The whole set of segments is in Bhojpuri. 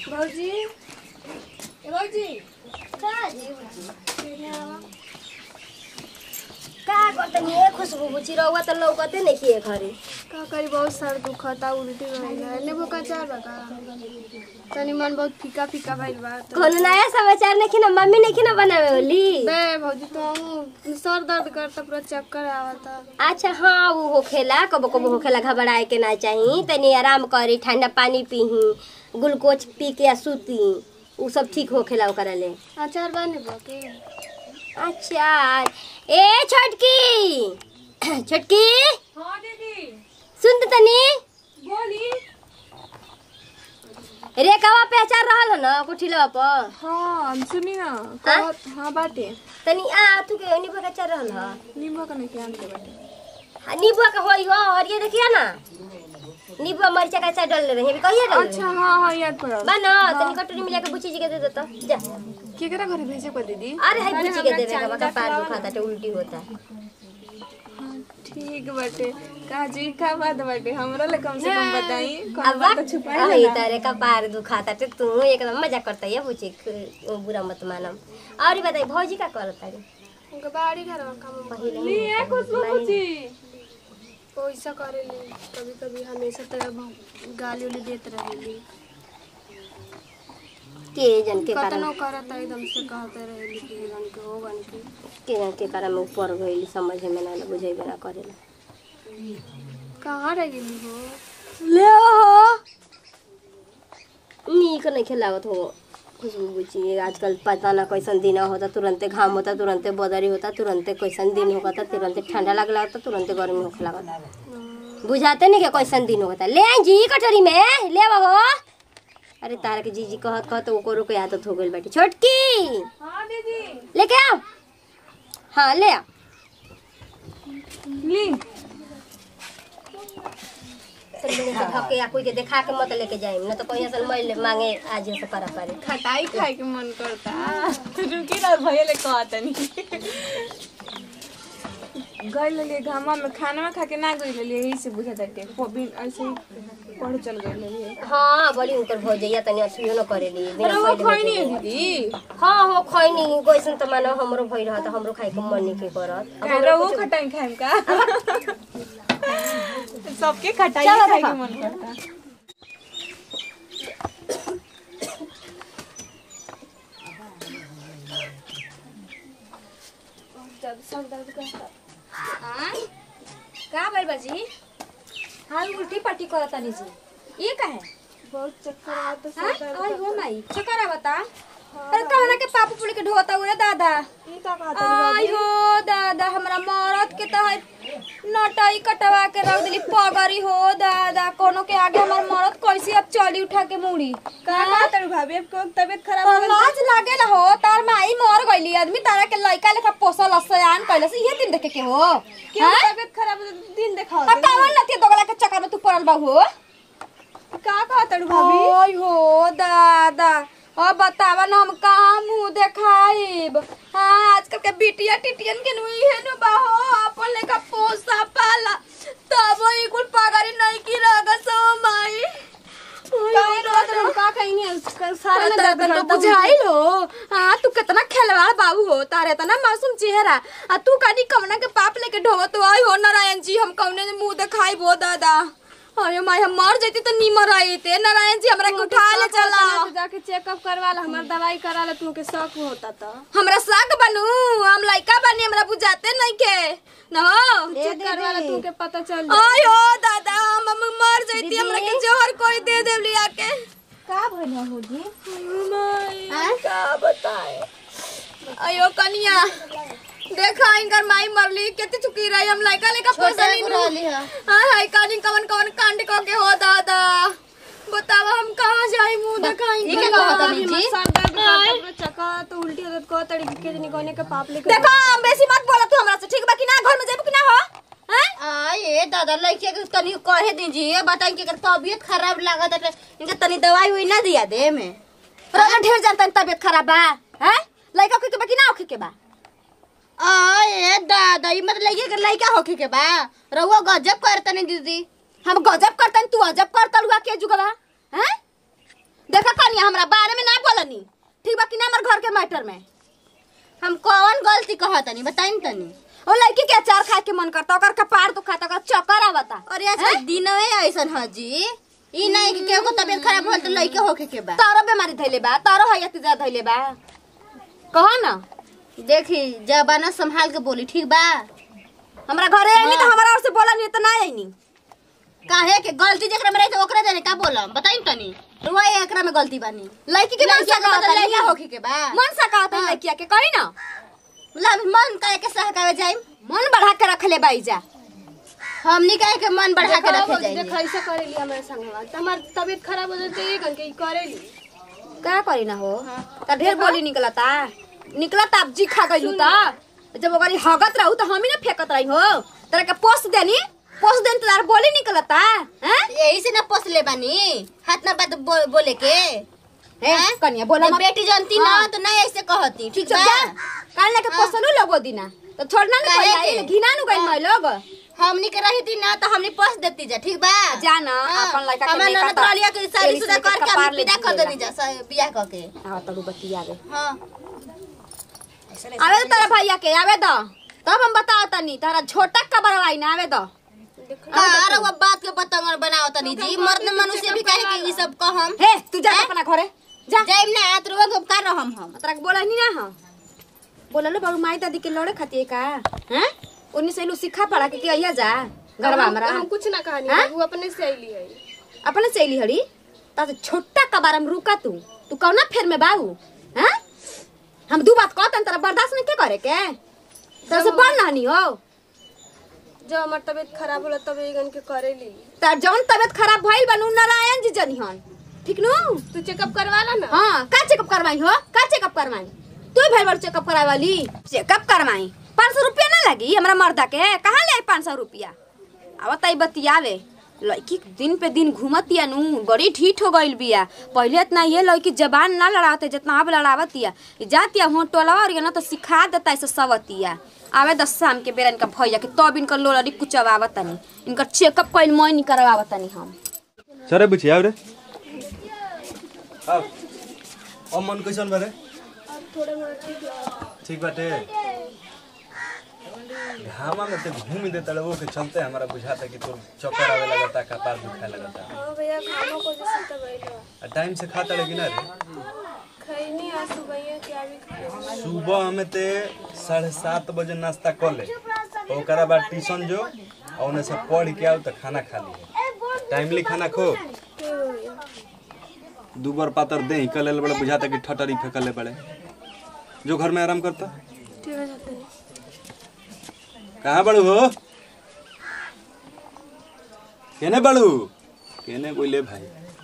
भौजी ए भौजी का जी का करतनी ए खुशबू बुची रहुआ त लौकते नहीं किए घरे का करी बहुत सर दुखता उल्टी भइल है नींबू का चार बा का तनी मन बहुत फीका फीका भइल बा तो कोनो नया समाचार नहीं ना मम्मी नहीं ना बनावे होली बे भौजी तो हम सर दर्द करता पूरा चक्कर आवता अच्छा हाँ वो होखेला कबो कबो होखेला घबराए के ना चाही तनी आराम करी ठंडा पानी पीही ग्लूकोज पी के आ सूती उ सब ठीक होखेला ओकरा ले अचार बा नींबू के अच्छा ए छोटकी छोटकी हाँ दीदी सुन त तनी बोली रेखावा पे अचार रहल ह न कुठिलवा पर हाँ सुनी ना कहत हाँ बाटे तनी आ तू के नींबू का अचार रहल ह नींबू का नहीं क्या के बाटे आ, नींबू का होई हो और ये देखिए ना नींबू मरचा का अचार डाल रहे हैं कहिए डाल अच्छा हाँ हाँ याद पड़ा बना तनी कटोरी में लेके बुची जी के दे देता जा केकरा घरे भेजे को दीदी अरे हाय बुची के देवे का बका पार दुखाता तो उल्टी होता हाँ, ठीक बाटे का जी का बात बाटे हमरा ले कम से कम बताई अब कौन बात तो छुपाई अही ना तारे का पार दुखाता तो तू एकदम मजा करता है बुची ख- बुरा मत मानम और बताई भौजी का करता रे उनके बाड़ी घर में काम पहिले लिए खुशबू बुची पैसा करेली कभी कभी हमेशा तरह गाली उली देत रहेली के जन के कारण कतनो करत एकदम से कहते रहेली कि रन के हो बन के के जन के कारण में ऊपर गइल समझ में ना बुझेबे ना करेला कहाँ रह गेली हो ले हो नीक नहीं खिलावत हो खुशबू बुची आजकल पता ना कैसन दिन होता तुरंते घाम होता तुरंते बदरी होता तुरंते कैसन दिन होता तुरंते ठंडा लग लगता तुरंते गर्मी होखे लगता बुझाते नहीं कि कैसन दिन होता ले आई जी कटोरी में ले हो अरे तारा के जीजी कहत कहत ओकरो के आदत हो गइल बाटी छोटकी हाँ दीदी लेके आओ हाँ ले आओ ली धके या कोई के देखा के मत लेके जाइम न तो कहीं असल मैं मांगे आज से करा पारे खटाई खाए के मन करता रुकी ना भैया ले कहतनी गइल लिए घामा में खाना खा के ना गइल लिए यही से बुझा जाते बिन ऐसे ही पढ़ चल गइल लिए हाँ बड़ी उनकर भौ जाइया तनी अथुयो न करेली बिना वो पहिले खैनी है भेजे। दीदी हाँ हो खैनी गइसन त मानो हमरो भइ रहत हमरो खाइ के मन नहीं के करत अब कहरा हमरो वो कुछ- खटाई खाएम का सबके खटाई चलो खाए के देखो। मन करता जब सर दर्द करता का भाई बाजी हाल उल्टी पट्टी करत तानी जी ये का है बहुत चक्कर आता हाँ? सर दर्द आई हो करता। माई चकरा बता अरे कवना के पापू पुली के ढोता हुए दादा ई का कहता आई हो दादा हमरा मरद के तो है नटाई कटवा के रख दिली पगरी हो दादा कोनो के आगे हमर मरद कैसे अब चली उठा के मुड़ी का कहता रू भाभी आपको तबीयत खराब हो गई लाज लागे हो तार माई मर गईली आदमी तारा के लइका लेखा पोसल सयान कैले से ये दिन देखे के हो क्यों हाँ? तबीयत खराब हो तो दिन दिखाओ अब कावन नती दोगला के चक्कर में तू पड़ल बा हो का कहता रू भाभी ओय हो दादा अब बतावा ना हम कहाँ मुंह देखाइब हाँ आजकल के बिटिया टिटियन के नुई है नु बाहो अपन लेका पोसा पाला तब ई कुल पगारी नहीं की रगा सो माई काहे रोत रू का कहीं नहीं सारा में दर्द तो करता बुझाई लो हाँ तू कितना खेलवाड़ बाबू हो तारे तना मासूम चेहरा आ तू कानी कमना के पाप लेके ढोवत आई हो नारायण जी हम कौने मुंह देखाई बो दादा अरे माई हम मर जैती तो नीमर आई थे नारायण जी हमरा के उठा ले चला तू जाके चेकअप करवा ला हमार दवाई करा ले तू के शक होता था हमरा साग बनू हम लइका बनी हमरा बुझाते नहीं के न हो चेक करवा ला तू के पता चल आयो दादा हम हम मर जैती हमरा के जहर कोई दे देव लिया के का भइल हो जी माई का बताए अयो कनिया देखा इनकर माई मरली केते चुकी रही हम लइका लेका पोसली नु हाय हाय कानी कवन कवन कांड को के हो दादा बतावा हम कहां जाई मुंह दिखाई ये क्या कहता अभी जी सर दर्द करता पूरा चक्कर तो उल्टी होत को तड़ी के दिन कोने के पाप लेके देखो हम बेसी मत बोला तू हमरा से ठीक बा कि ना घर में जेबू कि ना हो हैं आए दादा लइके के तनी कहे दीजिए बताई कि अगर तबीयत खराब लागत है तो इनके तनी दवाई हुई ना दिया दे में रगा ढेर जानता तबियत खराब बा हैं लइका के बा कि ना ओखे के बा आए दादा ई मतलब लइके के लइका होखे के बा रहुआ गजब करतनी दीदी हम गजब करतन तू अजब करतलुआ के जुगवा हैं देखा कनिया हमरा बारे में ना बोलनी ठीक बा कि ना हमर घर के मैटर में हम कौन गलती कहत तनी बताई तनी ओ लड़की के अचार खाए के मन करता ओकर कपार दुखाता ओकर चक्कर आवता अरे अच्छा दिनवे ऐसन ह जी ई नहीं कि केहू को तबीयत खराब होल तो लइके होके के बा तारो बीमारी धैले बा तारो हयत ज्यादा धैले बा कहो ना देखी जबाना संभाल के बोली ठीक बा हमरा घरे आईनी तो हमरा और से बोला नहीं तो ना आईनी काहे के गलती जेकरा में रही तो ओकरा जाने का बोलम बताई तनी रुआ एकरा में गलती बानी लड़की के मन लइका सा के मतलब लइका होके के बा मन सा कहता है लड़किया के कही ना मतलब मन काहे के सहकावे जाई मन बढ़ा के रख ले बाई जा हमनी काहे के मन बढ़ा के रखे जाई देख ऐसे करेली हमारे संगवा त हमार तबीयत खराब हो जाते एक घंटे करेली का करी ना हो त ढेर बोली निकलता निकलता अब जी खा गइलू ता जब ओकरी हगत रहू तो हम ही ना फेकत रही हो तेरा के पोस्ट देनी पोस्ट देनी तो तार बोली निकलता हैं यही से ना पोसले बानी हाथ ना बात बो, बोले के ए कनिया बोला ना मत बेटी जानती ना हाँ। तो ना ऐसे कहती ठीक चुप बा जा काल लेके पोसलू लोगो दिना तो छोड़ना नहीं काहे कोई के? आई घिना नु गइल मैं लोग हमनी के रही थी ना तो हमनी पोस देती जा ठीक बा जा ना, हाँ। अपन लड़का के हमार लेका ननद तो रहलिया के शादी तेरी शुदा से करके कपार हम ले विदा कर दिएला। देनी जा स- बियाह करके आवा तड़ू बत्ती आवे हाँ आवे तो तेरा भैया के आवे दो तब हम बताओ तनी तारा छोटा कबर आई ना आवे दो अरे वो बात के पतंग बनाओ तनी जी मर्द मनुष्य भी कहे कि ई सब कहम हे तू जा हैं? अपना घरे जा जाइम ना आत रुआ के कर रहम हम तरा के बोला नहीं ना हम बोला लो बाबू माई दादी के लड़े खातिर का हैं उन्हीं से लू सिखा पड़ा के कि जा घरवा हमरा हम कुछ ना कहानी हाँ? वो अपने से आईली है अपने चली हड़ी ता तो छोटा कबारम रुका तू तू कौना फेर में बाबू हैं हम दू बात कहतन तेरा बर्दाश्त नहीं के करे के तेरे से बढ़ नहनी हो जब हमार तबीयत खराब होला तब एक घंटे करेली तार जौन तबियत खराब भइल बनू नारायण जी जनिहन ठीक नु तू चेकअप करवा ला ना हाँ का चेकअप करवाई हो का चेकअप करवाई तू ही भर चेकअप कराए वाली चेकअप करवाई पाँच सौ रुपया ना लगी हमरा मर्दा के कहाँ ले आई पाँच सौ रुपया अब तई बतियावे लड़की दिन पे दिन घूमतिया नु बड़ी ठीठ हो गइल बिया पहिले इतना ये लड़की जबान ना लड़ाते जितना अब लड़ावतिया ई जातिया हो टोला और ना तो सिखा देता ऐसे सवतिया आवे दस शाम के बेरा इनका भैया के तब इनकर लोलड़ी कुचवावतनी इनकर चेकअप कइल मैं नहीं करवावतनी हम सरे बुझी आउ रे आउ अब मन कैसन बारे ठीक बाटे घामा में ते घूम दे तड़वो के चलते हमारा बुझाता कि तोर चक्कर आवे लगता कपार दुखाए लगता हाँ भैया खाना को जैसे तब आईला आ टाइम से खाता लगी ना रे खैनी आज सुबह क्या भी खाई सुबह में ते साढ़े सात बजे नाश्ता कर ले तो ओकरा बाद ट्यूशन जो और उन्हें से पढ़ के आओ तो खाना खा लिए टाइमली खाना खो दू बार पातर दे ही कल बड़े बुझाता कि ठटरी फेंकले पड़े जो घर में आराम करता ठीक है जाते हैं कहाँ बड़ू हो केने बड़ू केने बोले भाई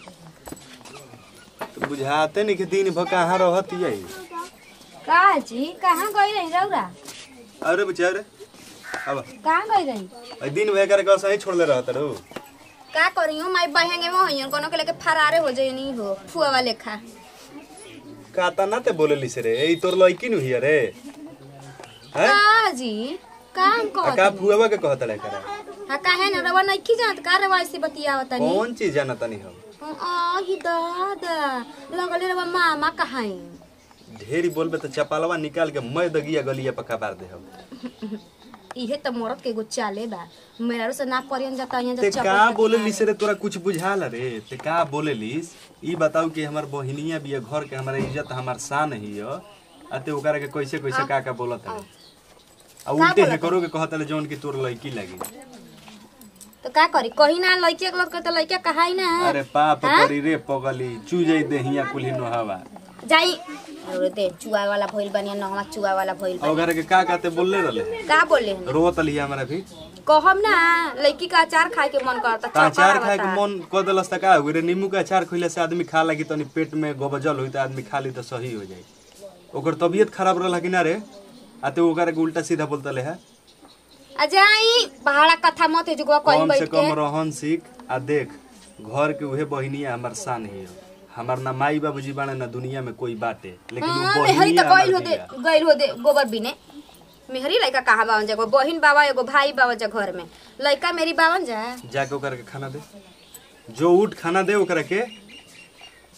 तो बुझाते नहीं कि दिन भर कहाँ रहती है का जी कहाँ गई रही रौरा अरे बेचारे अब कहाँ गई रही अ दिन भर कर सही छोड़ले रहता रो का करी हो माई बहेंगे में होइयन कोनो के लेके फरारे हो जाई नहीं हो फुआ वाले खा काता ना ते बोले लिसे रे ई तोर लड़की नु हिया रे हैं का जी काम आ कहत का फुएवा के कहत रे करा हा काहे न रवा नहीं की जानत का रवा ऐसे बतियावत तनी कौन चीज जाना तनी हम आ ही दादा लगले रवा मामा कहाई ढेरी बोलबे तो चपालवा निकाल के मैं दगिया गलिया पका बार दे हम इहे त मरद के एगो चाले बा मेरा से ना परियन जाता यहाँ ते जब का बोले लिस रे तोरा कुछ बुझाल रे ते का बोले लिस ई बताऊ कि हमर बहिनिया बिया घर के हमारा इज्जत हमार शान ही हो आ ते ओकरा के कैसे कैसे का का बोलत है आ उल्टे है करो के कहत ले जौन की तोर लड़की लगी तो का करी कहीं ना लइके के लग त लइका कहाई ना अरे पाप करी रे पगली चूजई देहिया कुल्ही नोहावा जाई और दे चुआ वाला भइल बनिया नहवा चुआ वाला भइल आ ओकरा के का कहते बोलले रहले का बोले हन? रोत लिया हमरा भी कहम ना लड़की का अचार खाए के मन करता ता अचार चौका खाए के आवता। मन क देलस त का हो रे नींबू के अचार खइले से आदमी खा लगी तनी पेट में गोबजल होई त आदमी खा ली त सही हो जाई ओकर तबीयत खराब रहला कि ना रे आ ते ओकरा के उल्टा सीधा बोलतले है आ जाई पहाड़ा कथा मत है जो कहीं कम से बैठ कम के रहन सीख आ देख घर के उहे बहिनिया हमर शान ही हो हमार ना माई बाबूजी बाणे ना दुनिया में कोई बाटे लेकिन हाँ, वो मेहरी बहिनिया तो गइल हो हमर दे बिया। गइल हो दे गोबर बिने मेहरी लड़का कहाँ बावन जा एगो बहिन बाबा एगो भाई बाबा जा घर में लड़का मेरी बावन जा जाके ओकरा के खाना दे जो उठ खाना दे ओकरा के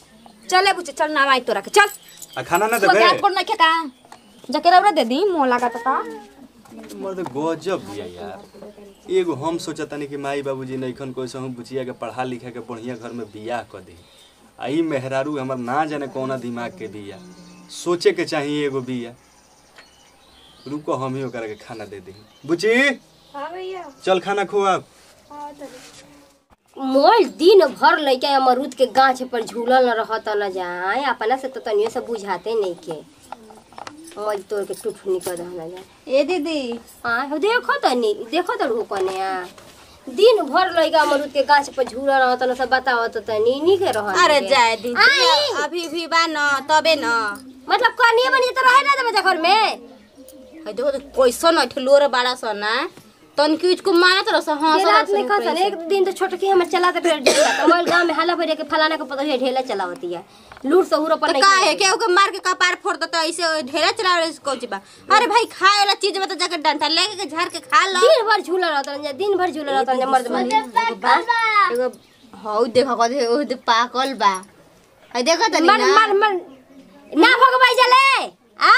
चले बुचे चल ना आई तोरा के चल आ खाना ना तो देबे गैस पर नहीं खेका जाके रौरा दे दी मोह लगा ता मर्द गजब बिया यार एगो हम सोचतानी कि माई बाबूजी नइखन कैसे हम बुचिया के पढ़ा लिखा के बढ़िया घर में बियाह कर दी आ ई मेहरारू हमर ना जाने कौना दिमाग के बिया सोचे के चाहिए एगो बिया रुको हम ही ओकरा के खाना दे दी बुची हाँ भैया चल खाना खुआ मोल दिन भर लइका अमरूद के गाछ पर झूलल न रहत न जाए अपना से तो तनियो से बुझाते नहीं के मोल तोड़ के टुटनी कर दहना जाए ए दीदी आ हो देखो तनी देखो तो कने आ दिन भर लइका अमरूद के गाछ पर झूलल रहत न सब बताओ तो तनी नी के रहत अरे के। जाए दीदी आई। अभी भी बा न तबे न मतलब कनिए बनिए तो रहे ना देबे घर में है देखो तो कैसन अठलोर बाड़ा सन ना तन की उसको मारत रह हाँ के रात में कहता एक दिन तो छोटकी हमर चलाते फिर ढेला तो मोल गांव में हल्ला भरे के फलाना के पता है ढेला चलावती है लूट सहूर पर तो नहीं का है करती। के ओके मार के कपार फोड़ दो तो ऐसे ढेरा चला रहे इसको बा अरे भाई खाए वाला चीज में तो जाकर डंठा लेके के झाड़ के खा लो दिन भर झूला रहता है दिन भर झूला रहता है मर्द मर्द एगो हौ देखो कदे ओ दे पाकल बा है देखो तनी मर ना मर मर ना भगवाई जले आ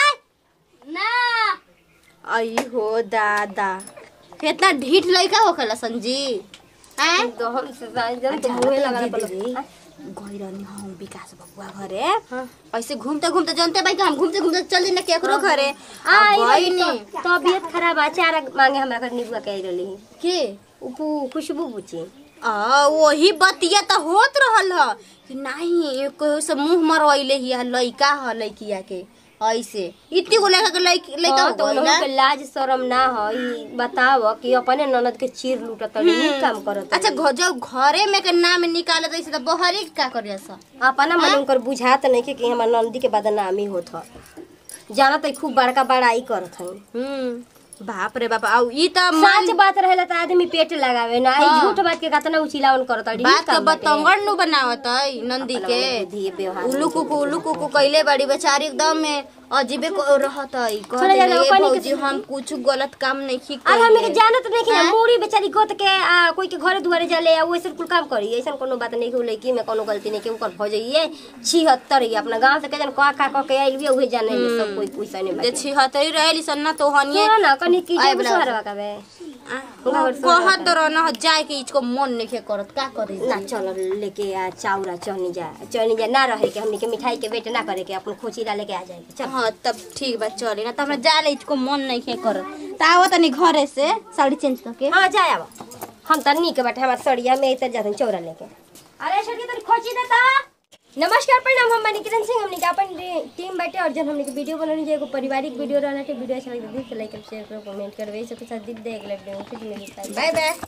आई हो दादा कितना ढीठ लइका होखेला संजी हैं तो हम से जन तो मुंह लगा पड़ो गइरनी हम विकास बबुआ घरे ऐसे घूमते घूमते जानते भाई कि हम घूमते घूमते चल दी ना केकरो घरे आई आ रही गइनी तो तबीयत खराब है चारा मांगे हमरा कर निबुआ कह रहली के उपू खुशबू बुची आ वही बतिया तो होत रहल ह कि नहीं कोई से मुंह मरवाइले ही लइका ह लइकिया के ऐसे इतनी को लइका के लइक- लइका हाँ, हो तो गइल उन्होंने ना। के लाज शरम ना हो ई बताव कि अपने ननद के चीर लूटत तड़ी काम करत अच्छा घ- जब घरे में के नाम निकाले तो तो बहरी का करिया सा अपना मन उनकर बुझात नहीं के कि हमर नंदी के बदनामी होत ह जाना तो खूब बड़का बड़ाई करत हई हम्म बाप रे बाप आउ ई त सच बात रहेला त आदमी पेट लगावे ना ई झूठ बात के कतना उचिलावन करत अड़ी बात के बतंगड़ नु बनावत है नंदी के धी व्यवहार उल्लू कुकू उल्लू कुकू कइले बड़ी बेचारी एकदम में अजीबे को रहत है कह थोड़ा देले, ज्यादा "ए पानी के भौजी हम कुछ गलत काम नहीं की अब हमनी के कइले जानत नहीं कि हैं? मूड़ी बेचारी गोत के आ, कोई के घरे दुआरे जाले आ वैसे कुल काम करी ऐसन कोनो बात नहीं कि उ लड़की में कोनो गलती नहीं कि ओकर भ जाइए छिहत्तर ही अपना गांव से के जन का का के आइल भी उहे जाने सब कोई पैसा नहीं जे बाटे छिहत्तरी रहेली सन ना तो हनिए सुनो ना कनी की आइ जे बला। सुहारवा का बे कहत तो रह न जाए के इसको मन नहीं करत का करे ना चल लेके आ चाउरा चहनी जा चहनी जा ना रहे के हमनी के मिठाई के बेट ना करे के अपन खोचीरा लेके आ जाए चल हाँ तब ठीक बा चली ना तो हमरा जाले इसको मन नहीं के करत त आवत तनी घरे से साड़ी चेंज करके हाँ जाए अब हम त नीक बाटे हमार सड़िया में इतर जाते चौरा लेके अरे सड़िया तनी खोची देता नमस्कार प्रणाम हम बनी किरण सिंह हमने के अपन रे- टीम बाटे और जब हमने के वीडियो बनाने जे एगो पारिवारिक वीडियो रहना वीडियो अच्छा लगे तो शेयर करो कमेंट करो सब कुछ साथ दीप देख ले वीडियो फिर मिलता है बाय बाय